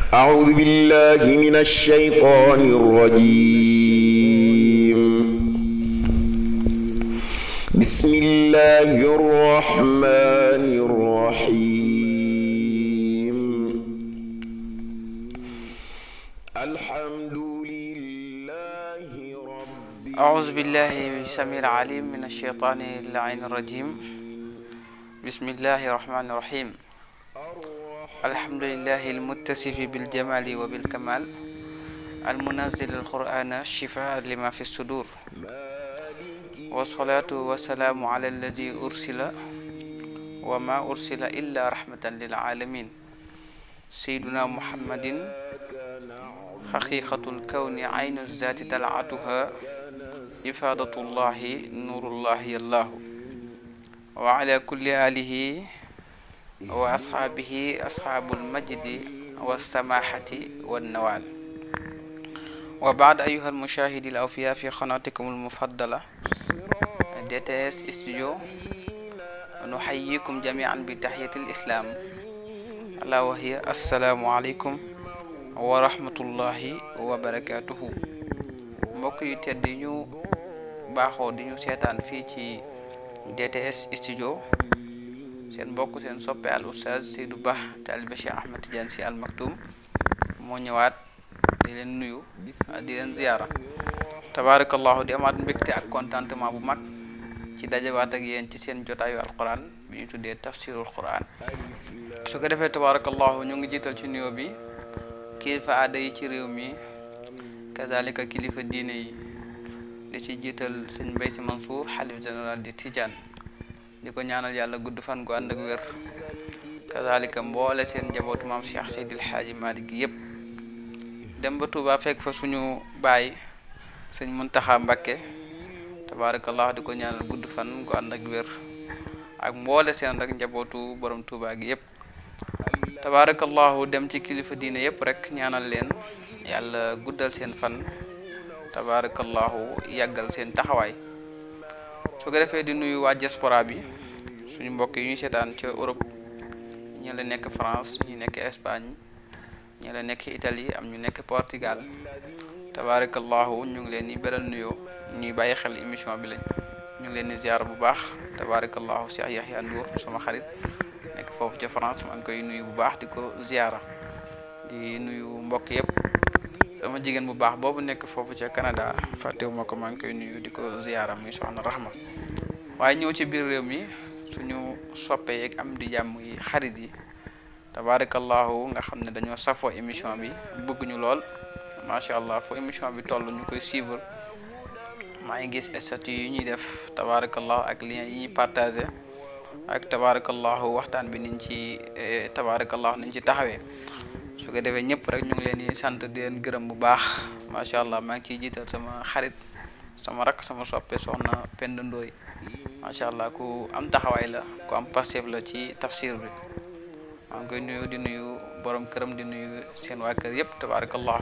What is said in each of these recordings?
أعوذ بالله من الشيطان الرجيم بسم الله الرحمن الرحيم الحمد لله رب أعوذ بالله السميع العليم من الشيطان اللعين الرجيم بسم الله الرحمن الرحيم الحمد لله المتصف بالجمال وبالكمال المنزل القرآن شفاء لما في الصدور والصلاة والسلام على الذي أرسل وما أرسل إلا رحمة للعالمين سيدنا محمد حقيقة الكون عين الذات تلعتها إفادة الله نور الله الله وعلى كل آله وأصحابه أصحاب المجد والسماحة والنوال وبعد أيها المشاهد الأوفياء في قناتكم المفضلة دي تي اس استوديو نحييكم جميعا بتحية الإسلام ألا وهي السلام عليكم ورحمة الله وبركاته mbokk yu tedd yi ñu baaxoo di ñu seetaan fii ci DTS studio seen mbokk seen soppe al oustaz Seydou Ba taalibe Cheikh Ahmed Tidiane Sy Al Maktoum moo ñëwaat di leen nuyu di leen ziyaara tabaarakallahu di amaat mbégte ak contentement bu mag ci dajawaat ak yéen ci seen jotaayu alquran bi ñu tuddee tafsirul quran su ko defee tabaarakallahu ñu ngi jiital ci nuyoo bi kilifa aada yi ci réew mi kazalika kilifa diine yi di ci jiital sëñ Mbay Si Mansour xalif général di Tijaan di ko ñaanal yàlla gudd fan gu ànd ak wér kazalika mboole seen njabootu maam Cheikh Seydil Xaaji Malik gi yépp dem ba Tuuba fekk fa suñu baay sëñ Muntaxa Mbakke tabaarakallah di ko ñaanal gudd fan gu ànd ak wér ak mboole seen rek njabootu borom Tuuba gi yépp tabaarakallahu dem ci kilifa diine yépp rek ñaanal leen yàlla guddal seen fan tabaarakallahu yàggal seen taxawaay su ko defee di nuyu waa diaspora bi suñu mbokk yi ñuy seetaan ca Europe ñi la nekk France ñu nekk Espagne ñi la nekk Italie am ñu nekk Portugal tabaarakallahu ñu ngi leen di beral nuyoo ñuy bàyyi xel émission bi lañ ñu ngi leen di ziar bu baax tabaarakallahu Cheikh Yahya Ndour sama xarit nekk foofu ca France maa ngi koy nuyu bu baax di ko ziara di nuyu mbokk yëpp sama jigéen bu baax boobu nekk foofu ca Canada fàttewuma ko maa ngi koy nuyu di ko ziyaara muy soxna Rahma waaye ñëw ci biir réew mi suñu soppe yeeg am di jàmm yi xarit yi tabaarakallahu nga xam ne dañoo safoo émission bi bëgg ñu lool macha allah foo émission bi toll ñu koy suivre maa ngi gis statut yi ñuy def tabaarakallahu ak lien yi ñuy partagé ak tabaarakallahu waxtaan bi niñ ci tabaarakallahu niñ ci taxawee su ko defee ñëpp rek ñu ngi leen di sant di leen gërëm bu baax macha allah maa ngi ciy jiital sama xarit sama rakk sama soppe soxna Penda Ndooy macha allah ku am taxawaay la ku am passif la ci tafsir bi maa ngi koy nuyu di nuyu borom këram di nuyu seen waa kër yëpp tabaarakallahu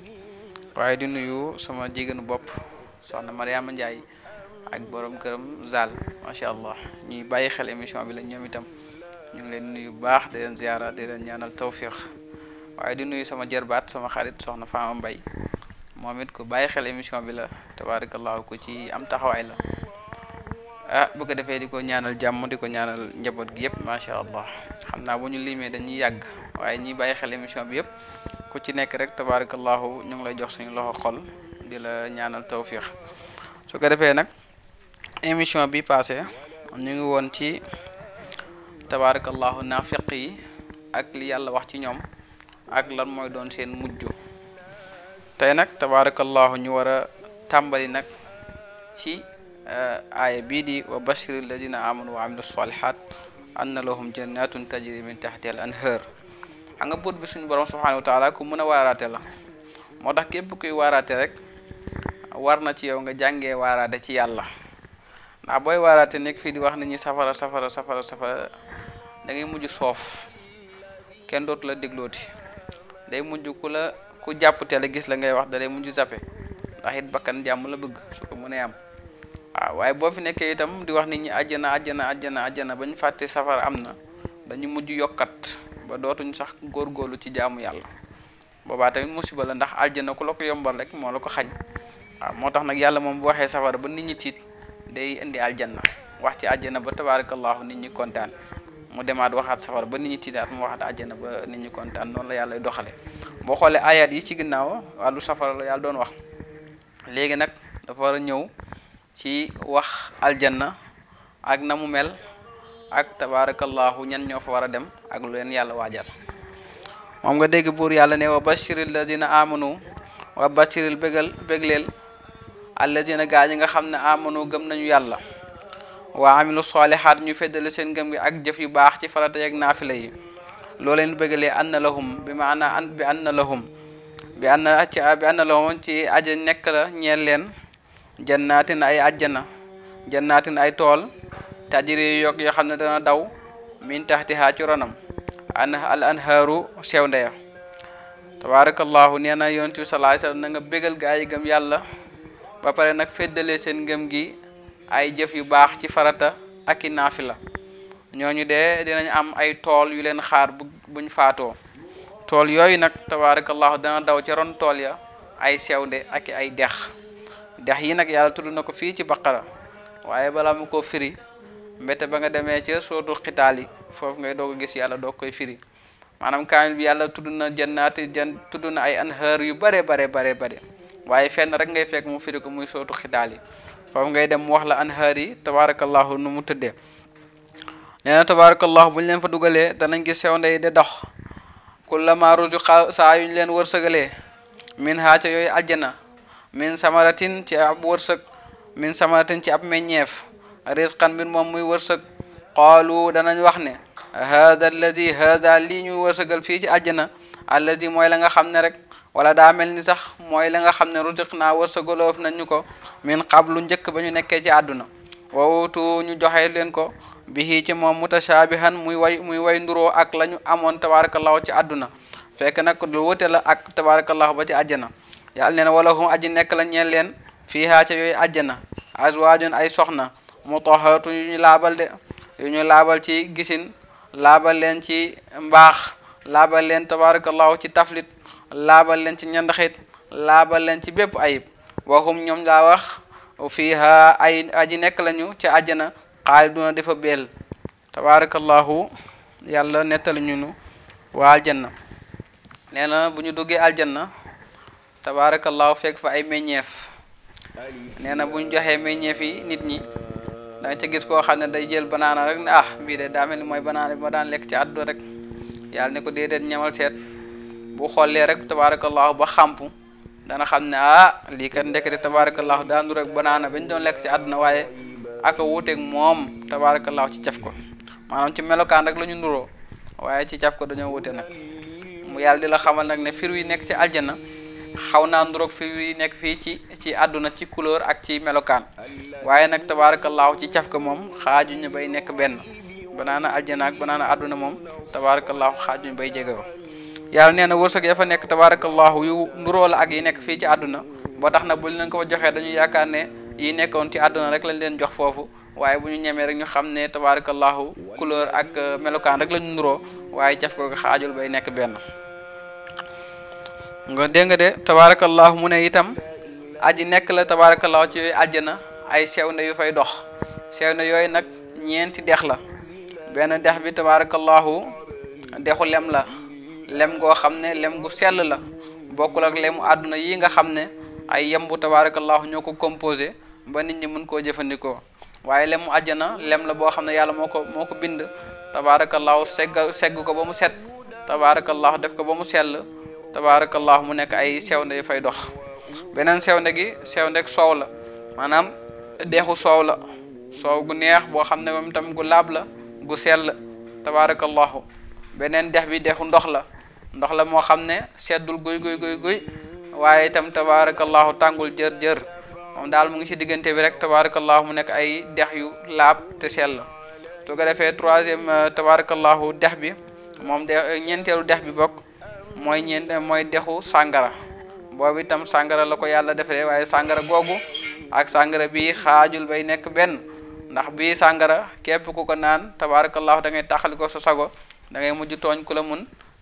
waaye di nuyu sama jigéenu bopp soxna Mariama Ndiaye ak borom këram Zal macha allah ñuy bàyyi xel émission bi la ñoom itam ñu ngi leen nuyu bu baax di leen ziara di leen ñaanal tawfiq waaye di nuyu sama jërbaat sama xarit soxna Fama Mbay moom it ku bàyyi xel émission bi la tabaarakallahu ku ci am taxawaay la ah bu ko defee di ko ñaanal jàmm di ko ñaanal njaboot gi yëpp macha allah xam naa bu ñu limee dañuy yàgg waaye ñi bàyyi xel émission bi yëpp ku ci nekk rek tabaarakallahu ñu ngi lay jox suñu loxo xol di la ñaanal tawfiq su ko defee nag émission bi passé ñu ngi woon ci tabaarakallahu naafiq yi ak li yàlla wax ci ñoom ak lan mooy doon seen mujj tey nag tabaarakallahu ñu war a tàmbali nag ci aaya bii di wa bashiri alladina amanu wa amilu salihat anna lahum jannatun tajri min tahti al anhar xam nga buur bi suñu borom subhanahu wa taala ku mën a waaraate la moo tax képp kuy waaraate rek war na ci yow nga jàngee waaraate ci yàlla ndax booy waaraate nekk fii di wax nit ñi safara safara safara safara da ngay mujj soof kenn dootu la déglooti day mujj ku la ku jàpp tele gis la ngay wax da lay mujj zappe ndax it bakkan jàmm la bëgg su ko mënee am waaw waaye boo fi nekkee itam di wax nit ñi àjjana àjjana àjjana àjjana ba ñu fàtte safara am na dañu mujj yokkat ba dootuñ sax góorgóorlu ci jaamu yàlla boobaa tamit musiba la ndax aljana ku la ko yombal rek moo la ko xañ waaw moo tax nag yàlla moom bu waxee safara ba nit ñi tiit day indi aljanna wax ci aljana ba tabarakallahu nit ñi kontaan mu demaat waxaat safara ba nit ñi tiitaat mu waxaat aljana ba nit ñi kontaan noonu la yàlla doxale boo xoolee ayat yi ci ginnaaw wàllu safara la yàlla doon wax léegi nag dafa war a ñëw ci wax aljanna ak na mu mel ak tabarakallahu ñan ñoo fa war a dem ak lu leen yàlla waajal moom nga dégg buur yàlla ne wa bashiril ladina amanu wa bashiril bégal bégleel alladina gaa ñi nga xam ne amanu gëm nañu yàlla waa amilu solihaat ñu feddale seen gëm gi ak jëf yu baax ci farata yeeg naafila yi loo leen bëggalee anna lahum bi maana an bi anna lahum bi anna ci bi anna lahum ci aja nekk la ñeel leen jannaatin ay ajjana jannaatin ay tool tajiri yokk yoo xam ne dana daw min taxtihaa ci ronam an al anhaaru sew ndeya tabarakallahu nee na yonent bi sallallahu alayhi wasallam na nga bégal gaa yi gëm yàlla ba pare nag feddalee seen ngëm gi ay jëf yu baax ci farata ak i naafila ñooñu de dinañ am ay tool yu leen xaar bu buñ faatoo tool yooyu nag tabarakallahu dana daw ca ron tool ya ay sewnde ak ay dex dex yi nag yàlla tudd na ko fii ci baqara waaye balaa mu ko firi mbete ba nga demee ca sootu xitaal yi foofu ngay doog a gis yàlla doog koy firi maanaam kaamil bi yàlla tudd na jannaati jan tudd na ay anhaar yu bare bare bare bare waaye fenn rek ngay fekk mu firi ko muy sootu xitaal yi foofu ngay dem mu wax la anhaar yi tabarakallahu nu mu tëddee nee na tabarakallahu bu ñu leen fa dugalee danañ gis sew ndey de dox kullama ruzuqa saa yuñ leen wërsëgalee min haaca yooyu aljana min samaratin ci ab wërsëg min samaratin ci ab meññeef risqan mbir moom muy wërsëg qaalu danañ wax ne hada alladi hada lii ñuy wërsëgal fii ci aljana alladi mooy la nga xam ne rek wala daa mel ni sax mooy la nga xam ne ruziq naa wërsëgaloof nañ ñu ko min qablu njëkk ba ñu nekkee ci àdduna wawutu ñu joxe leen ko bihi ci moom mutashaabihan muy way muy way nduroo ak la ñu amoon tabarakallahu ci àdduna fekk nag lu wute la ak tabarakallahu ba ci àjjana yàlla nee na wala hum aji nekk la ñeel leen fiihaa ca yooyu àjjana azwaajun ay soxna mutahharatu yu ñu laabal de yu ñu laabal ci gisin laabal leen ci mbaax laabal leen tabarakallahu ci taflit laabal leen ci ñandaxit laabal leen ci bépp ayib waxum ñoom daa wax fiiha ay aji nekk lañu ci àjjana xaaliduna dafa beel tabarakallahu yàlla nettali ñu nu waa aljanna nee na bu ñu duggee aljanna tabarakallahu fekk fa ay meññeef nee na bu ñu joxee meññeef yi nit ñi da nga ca gis koo xam ne day jël banaana rek ne ah bii de daa mel ni mooy banaana bi ma daan lekk ci àdduna rek yàlla ne ko déedéet ñamal seet bu xoolee rek tabarakallahu ba xàmp dana xam ne ah lii kat ndekete tabarakallahu daandu rek banaana bañ doon lekk ci àdduna waaye aka wuuteeg moom tabarakallahu ci caf ko maanaam ci melokaan rek la ñu nuroo waaye ci caf ko dañoo wute nag mu yàlla di la xamal nag ne fir yi nekk ci aljana xaw naa nuroog fir yi nekk fii ci ci àdduna ci couleur ak ci melokaan waaye nag tabarakallahu ci caf ko moom xaajuñu bay nekk benn banaana aljana ak banaana àdduna moom tabarakallahu xaajuñu bay jegewoo yàlla nee na wërsëg ya fa nekk tabarakallahu yu nuroo la ak yi nekk fii ci àdduna boo tax na buñ leen ko joxee dañuy yaakaar ne yi nekkoon ci àdduna rek lañ leen jox foofu waaye bu ñu ñemee rek ñu xam ne tabarakallahu couleur ak melokaan rek lañu nuroo waaye jaf ko xaajul bay nekk benn nga dégg nga de tabarakallahu mu ne itam aji nekk la tabarakallahu ci yooyu àjjana ay sewnde yu fay dox sewnde yooyu nag ñeenti dex la benn dex bi tabarakallahu dexu lem la lem goo xam ne lem gu sell la bokkul ak lemu àdduna yi nga xam ne ay yembu tabarakallahu ñoo ko composé ba nit ñi mën koo jëfandikoo waaye lemu àjjana lem la boo xam ne yàlla moo ko moo ko bind tabarakallahu segg segg ko ba mu set tabarakallahu def ko ba mu sell tabarakallahu mu nekk ay sewnde yu fay dox beneen sewnde gi sewnde soow la maanaam deexu soow la soow gu neex boo xam ne moom tam gu laab la gu sell tabarakallahu beneen dex bi dexu ndox la ndox la moo xam ne seddul guy guy guy guy waaye itam tabarakallahu tàngul jër jër moom daal mu ngi ci diggante bi rek tabarakallahu mu nekk ay dex yu laab te sell su ko defee troisième tabarakallahu dex bi moom de ñeenteelu dex bi bokk mooy ñeent mooy dexu sàngara boobu itam sàngara la ko yàlla defaree waaye sàngara googu ak sàngara bii xaajul bay nekk benn ndax bii sàngara képp ku ko naan tabarakallahu da ngay taxali ko sa sago da ngay mujj tooñ ku la mun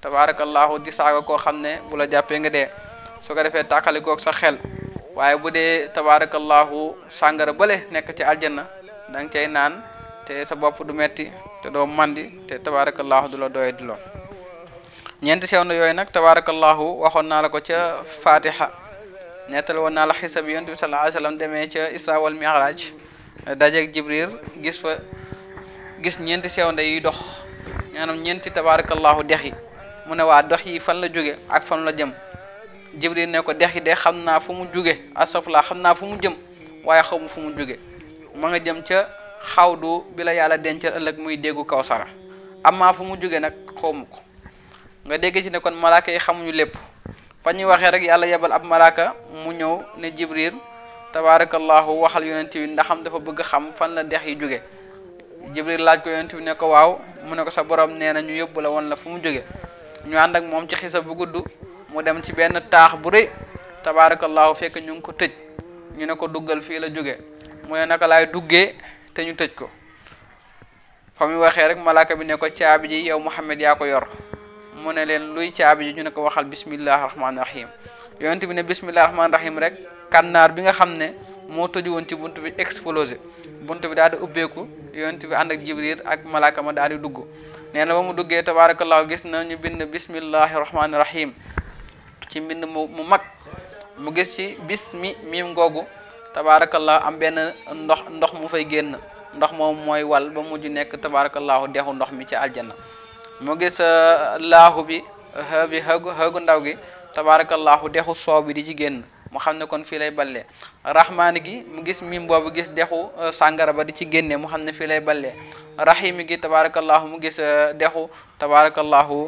tabaarakallahu di saaga koo xam ne bu la jàppee nga dee su ko defee tàqalikoog sa xel waaye bu dee tabaarakallahu sàngara bële nekk ci aljanna da nga cay naan te sa bopp du metti te doo mandi te tabaarakallahu du la doye di loo ñeenti sew na yooyu nag tabaarakallahu waxoon naa la ko ca fatiha nettali woon naa la xisa bi yonent bi sallallahu alayhi wasallam demee ca isra wal mi'raj dajeeg jibril gis fa gis ñeenti sewnde yi dox maanaam ñeenti tabaarakallahu dex yi mu ne waa dox yi fan la jóge ak fan la jëm jibril ne ko dex yi de xam naa fu mu jóge asafla xam naa fu mu jëm waaye xamu fu mu jóge ma nga jëm ca xawdu bi la yàlla dencal ëllëg muy déggu kawsara amaa fu mu jóge nag xawmu ko nga dégg ci ne kon malaaka yi xamuñu lépp fa ñuy waxee rek yàlla yebal ab malaaka mu ñëw ne jibril tabaarakallahu waxal yonent bi ndax xam dafa bëgg xam fan la dex yi jóge jibril laaj ko yonent bi ne ko waaw mu ne ko sa borom nee na ñu yóbbu la woon la fu mu jóge ñu ànd ak moom ci xisa bu gudd mu dem ci benn taax bu rëy tabaarakallahu fekk ñu ngi ko tëj ñu ne ko duggal fii la jóge mu ne naka laay duggee te ñu tëj ko fa muy waxee rek malaaka bi ne ko caabi ji yow Muhammad yaa ko yor mu ne leen luy caabi ji ñu ne ko waxal bismillahi rahmaani rahim yonent bi ne bismillahi rahmaani rahim rek kànnaar bi nga xam ne moo tëju woon ci bunt bi explosé bunt bi daal di ubbeeku yonent bi ànd ak jibril ak malaaka ma daal di dugg nee na ba mu duggee tabaarakallahu gis na ñu bind bismillahi rahmaani rahim ci mbind mu mu mag mu gis ci bismi miim ngoogu tabaarakallahu am benn ndox ndox mu fay génn ndox moom mooy wal ba mujj nekk tabaarakallahu dexu ndox mi ci aljanna mu gis laahu bi xë bi xëgu xëgu ndaw gi tabaarakallahu dexu soow bi di ci génn mu xam ne kon fii lay ballee rahmaani gi mu gis mim boobu gis dexu sàngara ba di ci génne mu xam ne fii lay ballee rahimi gi tabaarakallahu mu gis dexu tabaarakallahu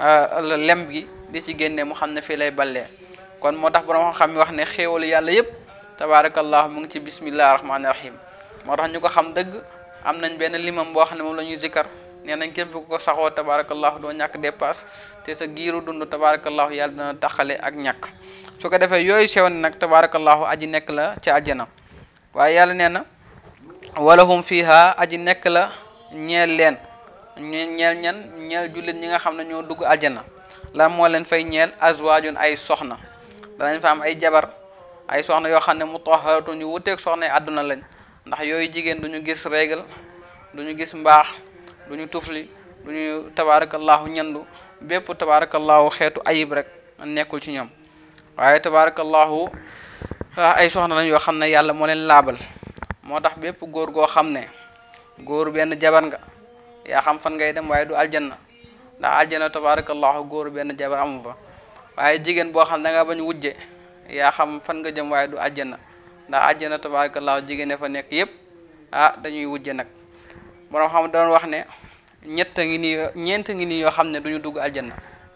lem gi di ci génne mu xam ne fii lay ballee kon moo tax borom xam mi wax ne xéewalu yàlla yépp tabaarakallahu mu ngi ci bismillahi rahmaani rahim moo tax ñu ko xam dëgg am nañ benn limam boo xam ne moom la ñuy zikkar nee nañ képp ku ko saxoo tabaarakallahu doo ñàkk dépasse te sa giiru dund tabaarakallahu yàlla dana taxale ak ñàkk su ko defee yooyu sew ne nag tabaarakallahu aji nekk la ci àjjana waaye yàlla nee na walahum fiha aji nekk la ñeel leen ñeel ñan ñeel jullit ñi nga xam ne ñoo dugg àjjana lan moo leen fay ñeel azwaajun ay soxna danañ fa am ay jabar ay soxna yoo xam ne mu taharatun yu wuteeg soxna yi àdduna lañ ndax yooyu jigéen duñu gis régal duñu gis mbaax duñu tufli duñu tabaarakallahu ñandu bépp tabaarakallahu xeetu ayib rek nekkul ci ñoom waaye tabaarakallahu ay soxna lañ yoo xam ne yàlla moo leen laabal moo tax bépp góor goo xam ne góor benn jabar nga yaa xam fan ngay dem waaye du aljanna ndax aljanna tabaarakallahu góor benn jabar amu fa waaye jigéen boo xam ne da nga bañ wujje yaa xam fan nga jëm waaye du aljanna ndax aljanna tabaarakallahu jigéen ne fa nekk yépp ah dañuy wujje nag borom xam doon wax ne ñett ngi nii ñeent ngi nii yoo xam ne duñu dugg aljanna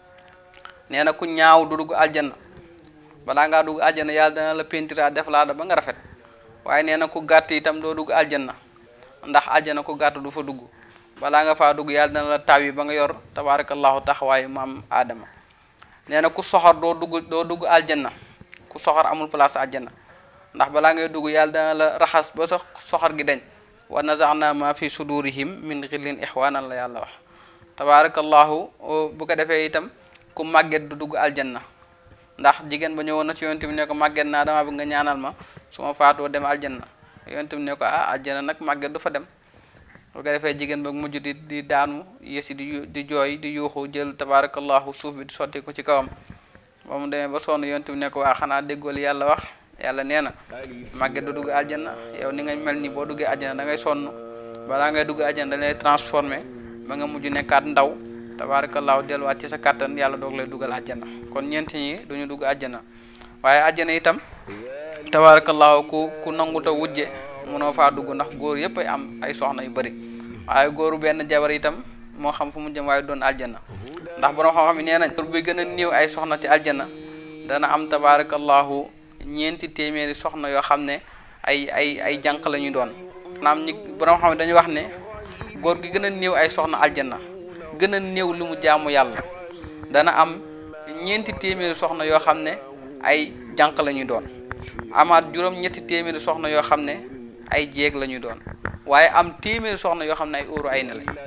nee na ku ñaaw du dugg aljanna balaa ngaa dugg aljanna yàlla dana la pentira def laa da ba nga rafet waaye nee na ku gàtt itam doo dugg aljanna ndax aljanna ku gàtt du fa dugg balaa nga faa dugg yàlla dana la taw yi ba nga yor tabaarakallahu taxawaayu maam aadama nee na ku soxor doo dugg doo dugg aljanna ku soxor amul place aljanna ndax balaa ngay dugg yàlla dana la raxas ba sa soxor gi dañ wa nazaana ma fi sudurihim min xillin ixwanan la yàlla wax tabaarakallahu bu ko defee itam ku màgget du dugg aljanna ndax jigéen ba ñëwoon na ci yonent bi ne ko màgget naa dama bëgg nga ñaanal ma su ma faatoo dem aljanna yonent bi ne ko ah aljanna nag màgget du fa dem bu ko defee jigéen ba mujj di di daanu yesi di di jooy di yuuxu jël tabaarakallahu suuf bi di sotti ko ci kawam ba mu demee ba sonn yonent bi ne ko waa xanaa déggool yàlla wax yàlla nee na màgget du dugg aljanna yow ni nga mel ni boo duggee aljanna da ngay sonn balaa ngay dugg aljanna da lay transformé ba nga mujj nekkaat ndaw tabaarakallaahu delluwaat ci sa kàttan yàlla doog lay dugal àjjana kon ñeent ñi duñu dugg àjjana waaye àjjana itam tabaarakallaahu ku ku nanguta wujje mënoo faa dugg ndax góor yëpp ay am ay soxna yu bëri waaye góoru benn jabar itam moo xam fu mu jëm waaye doon àjjana ndax borom xam-xam yi nee nañ góor bi gën a néew ay soxna ci àjjana dana am tabaarakallaahu ñeenti téeméeri soxna yoo xam ne ay ay ay jànq la ñuy doon maanaam ñi borom xam ne dañuy wax ne góor gi gën a néew ay soxna àjjana gën a néew li mu jaamu yàlla dana am ñeenti téeméeri soxna yoo xam ne ay jànq la ñuy doon amaat juróom ñetti téeméeri soxna yoo xam ne ay jéeg la ñuy doon waaye am téeméeri soxna yoo xam ne ay óoru ay na lañ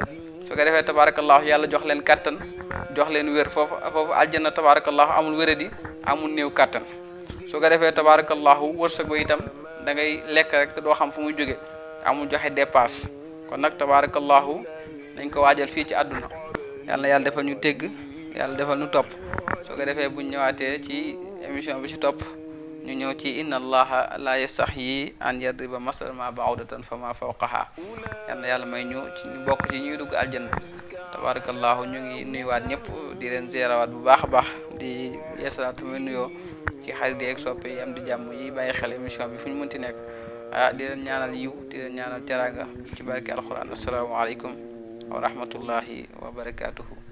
su ko defee tabarakallahu yàlla jox leen kattan jox leen wér foofu foofu aljanna tabarakallahu amul wéradi amul néew kattan su ko defee tabarakallahu wërsëg ba itam da ngay lekk rek te doo xam fu muy jóge amul joxe dépasse kon nag tabarakallahu nañ ko waajal fii ci àdduna yàlla na yàlla defal ñu dégg yàlla defal ñu topp soo ko defee buñ ñëwaatee ci émission bi ci topp ñu ñëw ci inna allaha la yastaxyi an yadriba masal ma baudatan fa ma fawqaha yal na yàlla may ñu ci ñu bokk ci ñuy dugg aljanna tabarakallahu ñu ngi nuyuwaat ñëpp di leen ziarawaat bu baax a baax di yeesalaat tamit nuyoo ci xarit yi ak soppe yi am di jàmm yi bàyyi xel émission bi fu ñu mënti nekk ah di leen ñaanal yiw di leen ñaanal teraanga ci barke alquran asalaamaaleykum wa rahmatullahi wa barakatuhu